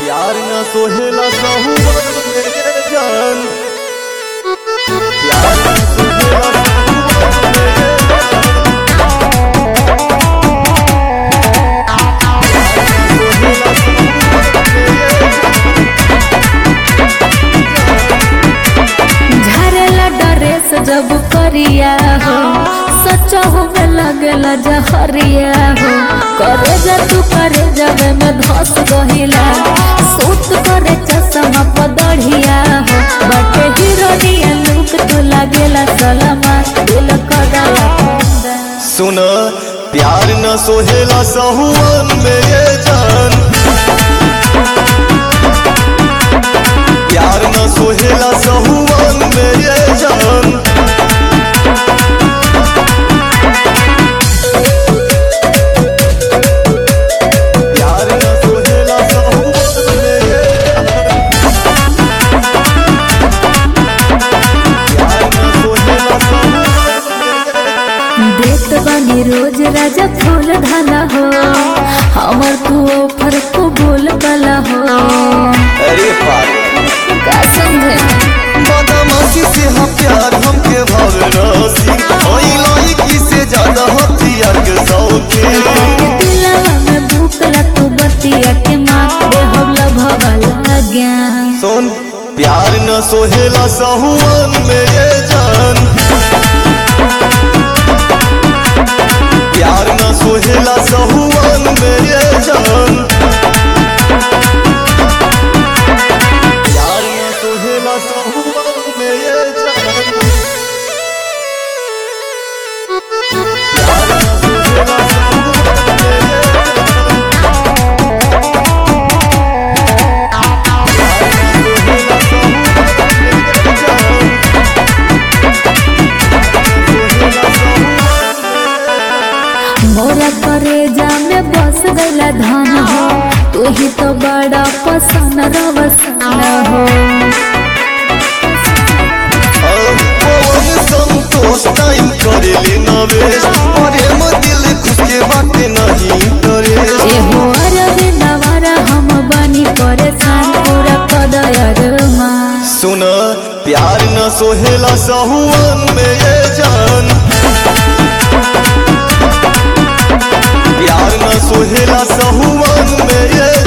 प्यार न सोहेला सहुवन मेरे जान प्यार न सोहेला सहुवन मेरे जान झरला ड्रेस जब करिया हो सच हो में लगेला जहरिया हो करे जा तू करे जब में धस गहिला सूत करे चश्मा पदढ़िया हो बटे हीरोनिया लुक तू लागेला सलमा दिल कदला सुन प्यार न सोहेला सहुवन मेरे जान प्यार न सोहेला सहुवन मेरे जान प्यार न सोहेला सहुवन मेरे जान प्यार न सोहेला सहुवन मेरे जान देत बानी रोज राजा फूल धाना हो हमर तू ऑफर को बोल कला हो अरे पागल का समझे बदमाशी से हम प्यार हमके भावनासी ओई लड़की से ज्यादा हथियार के शौकीन दिलवा में भूखला तू बतिया के माँ दे हवला भवला ज्ञान सुन प्यार न सोहेला सहुवन मेरे जान प्यार न सोहेला सहुवन मेरे जान प्यार न सोहेला सहुवन मेरे जान प्यार न सोहेला सहुवन मेरे जान मोरा करे जा में बस गईला धन हो तू ही तो बड़ा पसंद रवसन हो संतोष टाइम करेले नवेश अरे म दिल खुश के बात नहीं करे ए हो अरबे नवारा हम बनी परेशान पूरा कदयर माँ सुन प्यार न सोहेला सहुवन मेरे जान प्यार न सोहेला सहुवन मेरे